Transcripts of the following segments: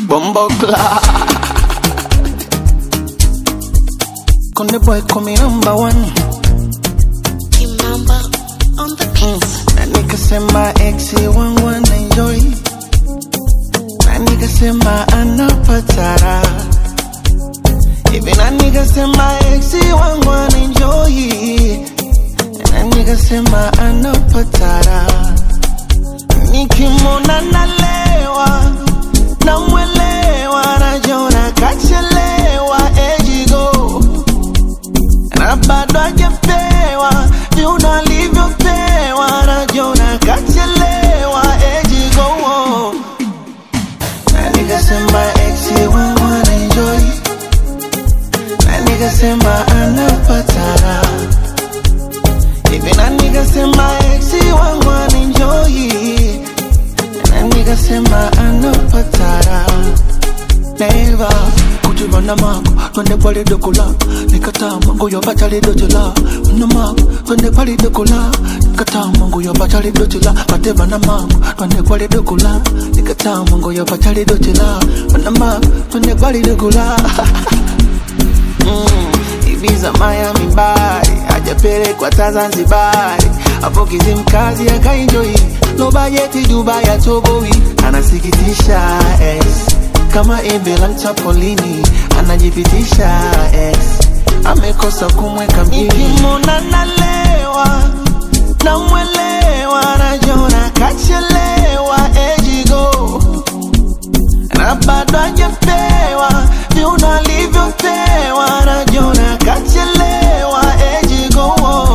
Bombo clock. Conde boy call me number one. Kimamba on the beat. Na nigga sema ex wangu wana enjoy. Na nigga sema anapatara. Hivi na nigga sema ex wangu wana enjoy. Na nigga sema anapatara. Nikimwona nalewa, namwelewa, najiona kachelewa, ejigo na bado hajapewa viuno alivyopewa, najiona kachelewa, ejigo na nikasema ex wangu anaenjoy, na nikasema anapatara hivi, na nikasema ex wangu anaenjoy, na nikasema anapatara Neva kujivana mako twende pale dokola nikataa mangu yo batali dojola na mako twende pale dokola nikataa mangu yo batali dojola bateva na mako twende pale dokola nikataa mangu yo batali dojola na mako twende pale dokola mm, Ibiza Miami Bari hajapelekwa ta Zanzibari hapo Kizimkazi akaenjoy no bajeti Dubai ya Togowi anasikitisha ex kama embe la mtapolini anajipitisha ex amekosa kumweka mjini nikimwona nalewa namwelewa najiona kachelewa ejigo na bado hajapewa viuno alivyopewa najiona kachelewa ejigo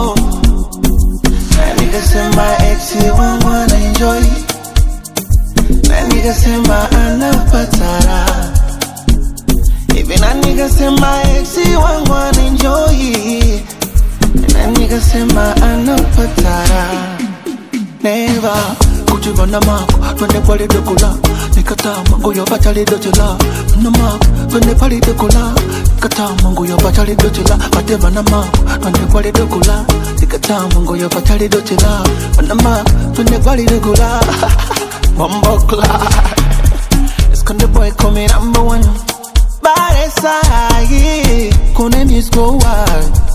na nikasema ex wangu anaenjoy na nikasema anapatara hivi na nikasema ex wangu anaenjoy na nikasema anapatara neva kujivana mako twende pale dokola nikataa mangu yo batali dojola na mako twende pale dokola nikataa mangu yo batali dojola bateva na mako twende pale dokola nikataa mangu yo batali dojola na mako twende pale dokola Bumbo clock It's the boy coming number one Bare sahi Kone music go wild